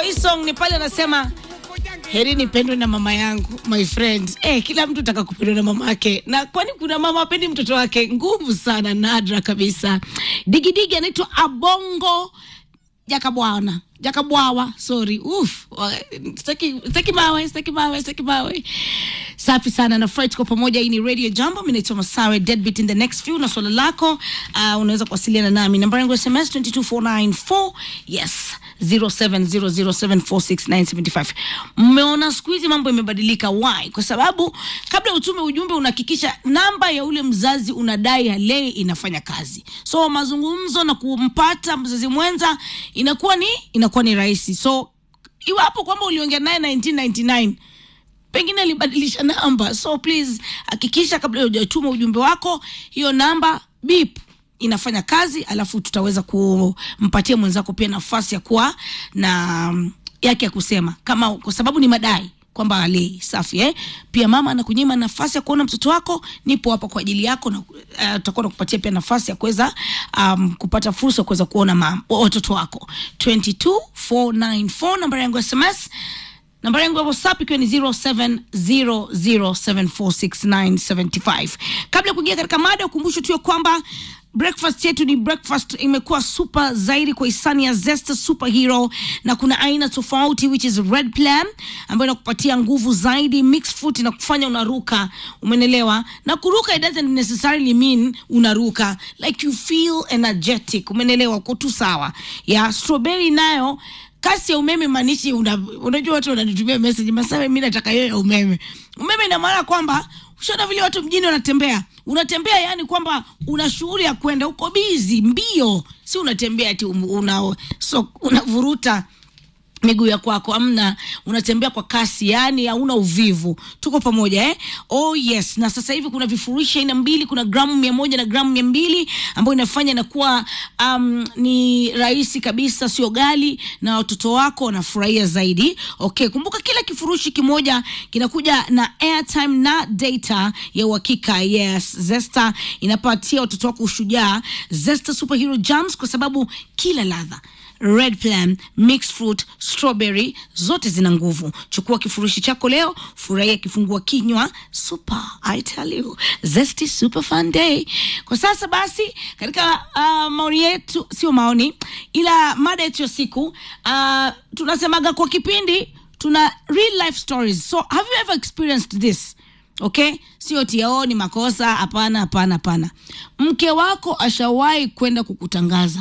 hii song ni pale anasema heri nipendwe na mama yangu my friend. Eh, kila mtu taka kupendwa na mama yake, na kwani kuna mama apendi mtoto wake? Nguvu sana, nadra kabisa. Digidigi anaitwa Abongo Jakabwana Jakabwawa, sorry. Uf, sitaki sitaki mawe, sitaki mawe, sitaki mawe. Safi sana na Fred kwa pamoja. Hii ni Radio Jambo, mimi naitwa Masawe Deadbeat in the next few, na swala lako uh, unaweza kuwasiliana nami namba yangu ya SMS 22494 yes 0700746975. Mmeona siku hizi mambo imebadilika. Why? Kwa sababu kabla utume ujumbe unahakikisha namba ya ule mzazi unadai halei inafanya kazi, so mazungumzo na kumpata mzazi mwenza inakuwa ni inakuwa ni rahisi. So iwapo kwamba uliongea naye 1999 pengine alibadilisha namba, so please hakikisha kabla hujatuma ujumbe wako hiyo namba bip inafanya kazi, alafu tutaweza kumpatia mwenzako pia nafasi ya kuwa na yake ya kusema, kama kwa sababu ni madai kwamba alei safi eh? Pia mama anakunyima nafasi ya kuona mtoto wako, nipo hapa kwa ajili yako, na tutakuwa uh, nakupatia pia nafasi ya kuweza um, kupata fursa ya kuweza kuona mama watoto wako 22494 namba yangu ya SMS namba yangu ya WhatsApp ikiwa ni 0700746975. Kabla ya kuingia katika mada, ukumbusho tu ya kwamba breakfast yetu ni breakfast imekuwa super zaidi kwa hisani ya Zesta Superhero, na kuna aina tofauti which is red plan ambayo inakupatia nguvu zaidi, mixed fruit na kufanya unaruka, umenelewa? Na kuruka it doesn't necessarily mean unaruka, like you feel energetic, umenelewa? Uko tu sawa ya strawberry nayo kasi ya umeme maanishi una, unajua watu wananitumia message Masawe, mimi nataka hiyo ya umeme. Umeme ina maana kwamba ushaona vile watu mjini wanatembea, unatembea yani kwamba una shughuli ya kwenda, uko bizi mbio, si unatembea ati una, so, unavuruta miguu ya kwako amna, unatembea kwa kasi, yani hauna uvivu. Tuko pamoja eh? Oh yes. Na sasa hivi kuna vifurushi aina mbili, kuna gramu mia moja na gramu mia mbili ambayo inafanya inakuwa um, ni rahisi kabisa, sio gali, na watoto wako wanafurahia zaidi. Okay, kumbuka kila kifurushi kimoja kinakuja na airtime na data ya uhakika. Yes, Zesta inapatia watoto wako ushujaa. Zesta Superhero Jams, kwa sababu kila ladha red plan, mixed fruit, strawberry zote zina nguvu. Chukua kifurushi chako leo, furahia kifungua kinywa super, I tell you, zesty super fun day. Kwa sasa basi, katika uh, maoni yetu, sio maoni, ila mada yetu ya siku uh, tunasemaga kwa kipindi tuna real life stories. So have you ever experienced this? Okay, sio tiao ni makosa. Hapana, hapana, hapana. Mke wako ashawahi kwenda kukutangaza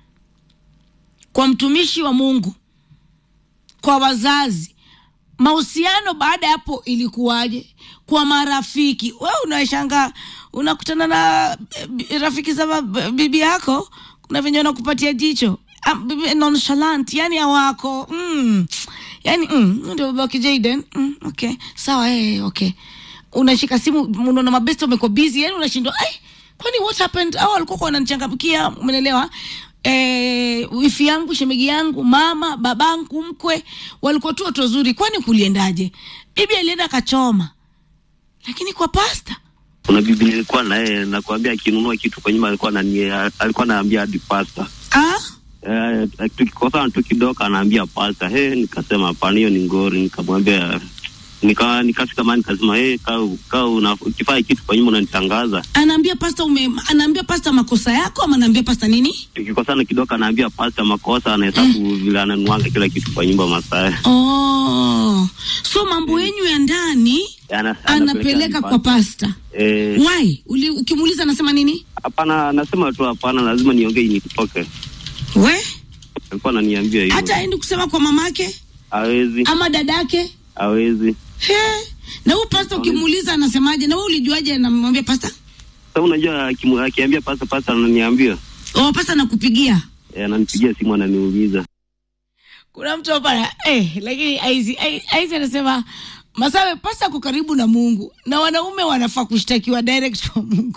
kwa mtumishi wa Mungu, kwa wazazi. Mahusiano baada ya hapo ilikuwaje? Kwa marafiki, wewe unashanga, unakutana na rafiki za bibi yako, kuna venye wanakupatia jicho nonchalant, yani hawako mm, yani mm, ndio babake Jaden mm, okay sawa, eh, okay, unashika simu, unaona mabesti wamekuwa busy, yani unashindwa ai, kwani what happened? Au walikuwa wananichangamkia, umeelewa? Eh, wifi yangu, shemegi yangu, mama, babangu, mkwe walikuwa tu watu wazuri. Kwani kuliendaje? Bibi alienda kachoma, lakini kwa pasta kuna bibi nilikuwa na yeye, nakwambia, akinunua kitu kwa nyumba alikuwa anani alikuwa anaambia hadi pasta ah, eh, tukikosana tu kidogo anaambia pasta. He, nikasema hapana, hiyo ni ngori. Nikamwambia nika nikafika mahali nikasema, hey, kaa kaa ukifanya kitu kwa nyumba unanitangaza. anaambia pasta ume, anaambia pasta makosa yako ama anaambia pasta nini? Tukikosana kidogo anaambia pasta makosa, anahesabu vile ananuanga kila kitu kwa nyumba Masae. Oh, so mambo yenyu ya ndani Ana- anapeleka hadi kwa pasta. Eh, Why? Uli, ukimuuliza anasema nini? hapana, anasema tu hapana, lazima niongee nitoke. We Alikuwa ananiambia hivyo. hata aendi kusema kwa mamake Hawezi, ama dadake? hawezi. He. Na huyu pasta ukimuuliza anasemaje? Na wewe ulijuaje anamwambia pasta? Sasa unajua akimu- akiambia pasta, pasta ananiambia Oh, pasta nakupigia. eh, ananipigia simu ananiuliza Kuna mtu hapa eh, lakini aizi aizi anasema Masawe, pasta ako karibu na Mungu na wanaume wanafaa kushtakiwa direct kwa Mungu.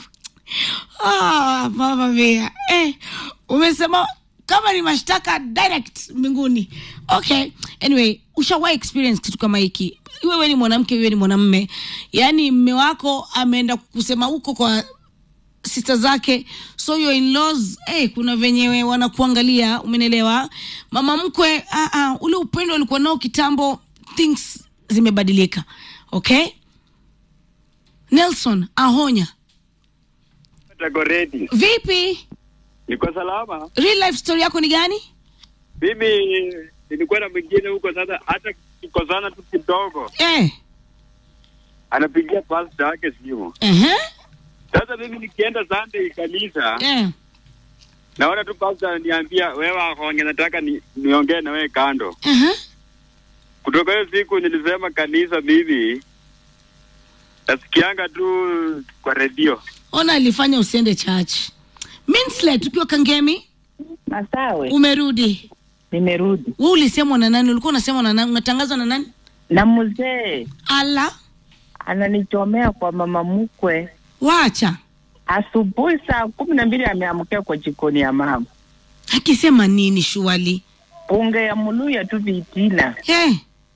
Ah, mama mia eh, umesema kama ni mashtaka direct mbinguni. Okay, anyway, ushawahi experience kitu kama hiki? Iwewe ni mwanamke, iwe ni mwanamme, yaani mme wako ameenda kusema huko kwa sister zake so your in-laws eh, kuna venyewe wanakuangalia umenelewa mama mkwe ah, ah, ule upendo alikuwa nao kitambo things zimebadilika okay nelson ahonya Tagoreti. vipi Niko salama. real life story yako ni gani Mimi nilikuwa na mwingine huko sasa, hata kikosana tu kidogo, eh. anapigia pastor wake simu. uh-huh. Sasa mimi nikienda Sunday kanisa, eh. naona tu pastor ananiambia wewe ahonge, nataka ni, niongee na wewe kando. uh-huh. Kutoka hiyo siku nilisema kanisa mimi nasikianga tu kwa redio. ona alifanya usiende church minslet ukiwa kangemi Masawe, umerudi nimerudi we ulisemwa na nani ulikuwa unasemwa na nani unatangazwa na nani na mzee ala ananichomea kwa mama mkwe. wacha Asubuhi saa kumi na mbili ameamkia kwa jikoni ya mama, akisema nini shuali bunge ya muluya tu vitina. hey.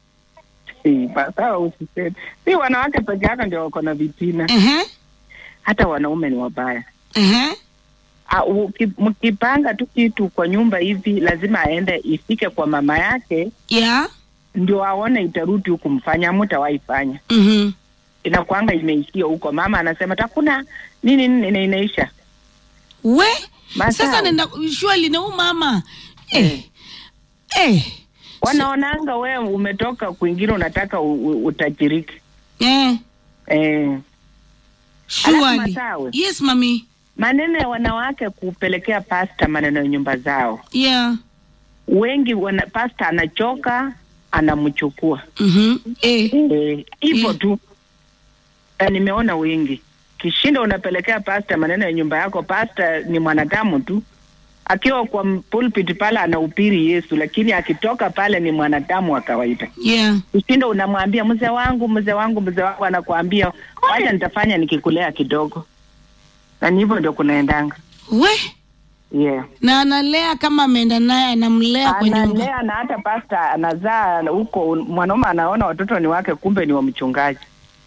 Si, Masawe, usiseme si wanawake peke yake ndio wako na vitina, uh-huh. hata wanaume ni wabaya. Uh-huh. Ah, uki- Mkipanga tu kitu kwa nyumba hivi, lazima aende ifike kwa mama yake yeah. ndio aone itarudi huku, mfanya mutawaifanya mm-hmm. inakwanga imeishia huko. Mama anasema takuna nini nini na inaisha we Masawe. sasa nenda shuali na huu mama eh. Eh. wanaonanga wewe umetoka kwingine unataka u, u, utajiriki Eh. eh. shuali Masawe. yes mami Maneno ya wanawake kupelekea pasta maneno ya nyumba zao, yeah. wengi wana, pasta anachoka anamchukua mm-hmm. eh. Eh, hivyo Mm. tu. Na nimeona wengi kishinda unapelekea pasta maneno ya nyumba yako. Pasta ni mwanadamu tu, akiwa kwa m- pulpit pale anahubiri Yesu, lakini akitoka pale ni mwanadamu wa kawaida. yeah. Kishinda unamwambia mzee wangu, mzee wangu, mzee wangu, anakuambia wacha nitafanya nikikulea kidogo, na ni hivyo ndio kunaendanga. we Yeah. na analea kama ameenda naye anamlea kwa nyumba Analea na hata pasta anazaa huko, mwanaume anaona watoto ni wake, kumbe ni wa mchungaji.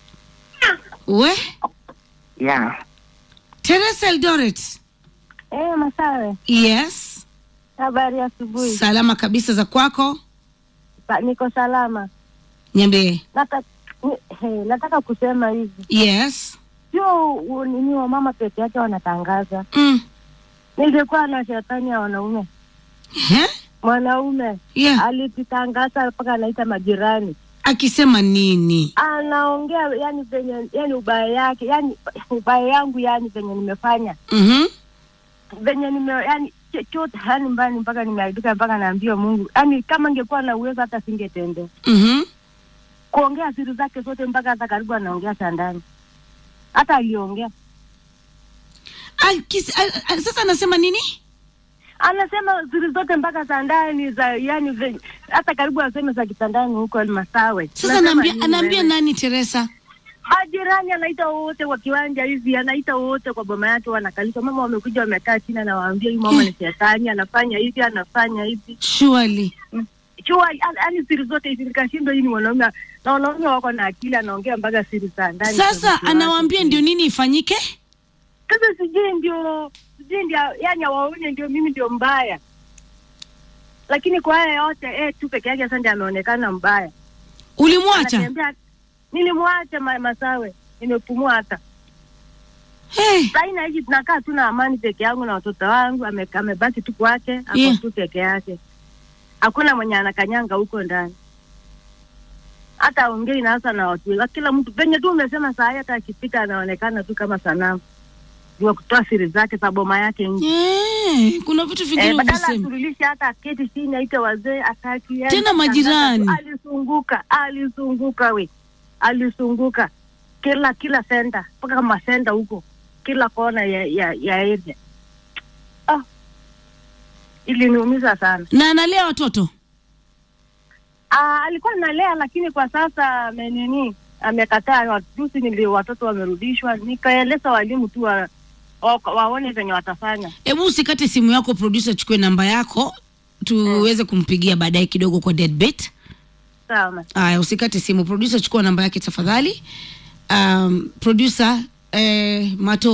we Yeah. teresa eldoret Eh, Masawe, yes habari ya asubuhi. salama kabisa za kwako Sa- Niko salama. nyambie Nata, ni- he, nataka kusema hivi, yes sio u- nini wa mama peke yake wanatangaza. mm. Ningekuwa na shetani ya wanaume, Huh? mwanaume yeah. alijitangaza mpaka anaita majirani, akisema nini anaongea yani venye yani ubaya yake yani ubaya yangu yani venye nimefanya mm-hmm. venye nime yani chochote yani mbani mpaka nimeaibika mpaka naambia Mungu yani kama ingekuwa na uwezo hata singetendea Mm-hmm. kuongea siri zake zote mpaka hata karibu anaongea cha ndani hata aliongea Akis- a- a- sasa anasema nini anasema siri zote mpaka za ndani za yani ve- hata karibu aseme za kitandani huko Almasawe. sasa Unasema anaambia nini anaambia wewe? nani teresa majirani anaita wote kwa kiwanja hivi, anaita wote kwa boma yake, wanakalishwa. Mama wamekuja wamekaa chini, anawaambia huyu mama ni shetani, anafanya hivi, anafanya hivi surely chua, yani siri zote hizi. Nikashindwa, hii ni wanaume na wanaume wako na akili, anaongea mpaka siri za ndani. za sasa mke wake. anawaambia ndio nini ifanyike Sasa sijui ndio sijui ndio, yani awaone ndio mimi ndio mbaya, lakini kwa haya yote eh, tu peke yake sasa ndio ameonekana mbaya. ulimwacha Anatembea, nilimwacha ma, Masawe, nimepumua hata hey. saina hivi tunakaa tu na amani peke yangu na watoto wangu, ame- amebaki tu kwake, ako Yeah. tu peke yake, hakuna mwenye anakanyanga huko ndani, hata aongei na hasa na watu wengi. kila mtu penye tu umesema saa hii, hata akipita anaonekana tu kama sanamu wa kutoa siri zake za boma yake nje. yeah. kuna vitu vingine Eh, badala uvisema asurulishe hata aketi chini aite wazee ataki yani, Tena majirani. alisunguka alisunguka we alisunguka kila kila senda mpaka kama senda huko kila kona ya ya, ya area ah. iliniumiza sana na analea watoto ah, alikuwa analea lakini kwa sasa amenini amekataa juzi nili watoto wamerudishwa nikaeleza walimu tu wa, wa, waone venye watafanya hebu usikate simu yako producer chukue namba yako tuweze kumpigia baadaye kidogo kwa deadbet sawa aya usikate simu producer chukua namba yake tafadhali um, producer eh, mato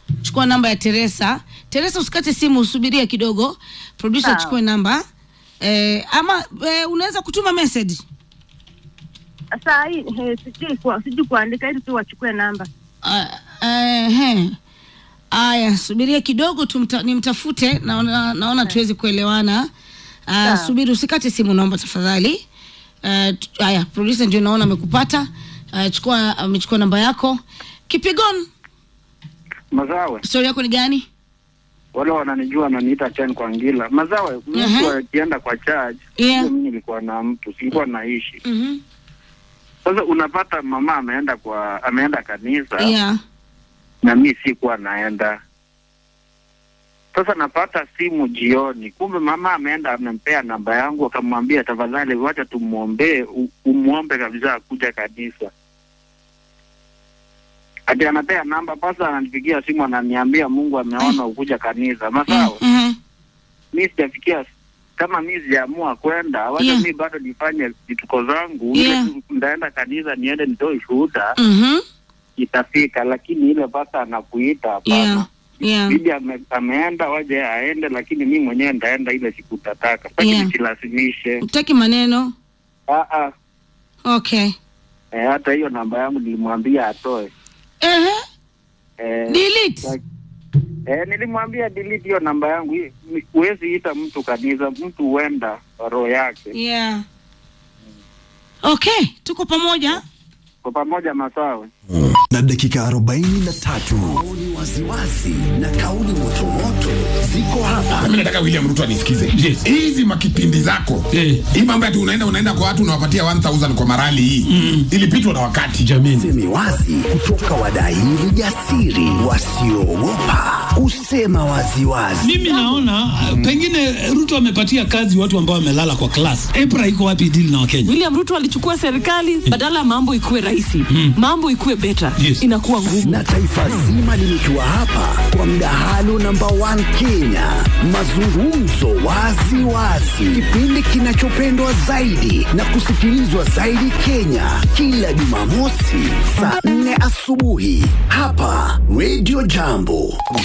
chukua namba ya teresa teresa usikate simu usubiria kidogo producer Sawa. achukue namba eh, ama eh, unaweza kutuma message saa hii eh, sijui kwa- sijui kuandika ili tu wachukue namba Ah, eh, he. aya subiria kidogo tumta, nimtafute naona, naona tuwezi kuelewana uh, Sawa. subiri usikate simu naomba tafadhali Eh, t- haya producer ndio naona amekupata uh, chukua amechukua namba yako kipigon Mazawe, stori yako ni gani wale wananijua wananiita Chen kwa ngila. Mazawe, mtu Mhm. akienda kwa church, Yeah. mimi nilikuwa na mtu, silikuwa naishi. mm-hmm. Sasa unapata mama ameenda kwa ameenda kanisa yeah. na mi sikuwa naenda. Sasa napata simu jioni, kumbe mama ameenda amempea namba yangu, akamwambia tafadhali, wacha tumwombee, u- umwombe kabisa akuja kanisa. Ati anapea namba, pasa ananipigia simu, ananiambia Mungu ameona ukuja kanisa. Masawa, mm-hmm. mi sijafikia kama mi sijaamua kwenda, wacha Yeah. mi bado nifanye vituko zangu, Yeah. ile tu ndaenda kanisa niende nitoe shuhuda, Mm-hmm. itafika, lakini ile pasa anakuita hapana yeah. yeah. bibi ame, ameenda waje aende, lakini mi mwenyewe ndaenda ile siku tataka, sitaki Yeah. nisilazimishe. utaki maneno Ah, ah. okay Eh, hata hiyo namba yangu nilimwambia atoe. uh-huh. Eh, delete like- eh, nilimwambia delete hiyo namba yangu. Hii- ni- Huwezi ita mtu kanisa, mtu huenda kwa roho yake. yeah. okay tuko pamoja Kwa pamoja Masawe. na dakika 43 maoni waziwazi na kauli motomoto ziko hapa mimi nataka William Ruto anisikize. Yes. Hizi makipindi zako. Eh. Hii mambo ati unaenda unaenda kwa watu unawapatia 1000 kwa marali hii. Mm. Ilipitwa na wakati. jamini semi wazi kutoka wadaili jasiri wasioogopa kusema waziwazi mimi naona uh, pengine ruto amepatia kazi watu ambao wamelala kwa klas epra iko wapi dili na wakenya William Ruto alichukua serikali badala ya mambo ikuwe rahisi, mambo ikuwe beta, Yes. inakuwa ngumu. na taifa zima limetua hapa kwa mdahalo namba 1 Kenya, mazungumzo wazi wazi, kipindi kinachopendwa zaidi na kusikilizwa zaidi Kenya, kila Jumamosi saa 4 asubuhi hapa Radio Jambo.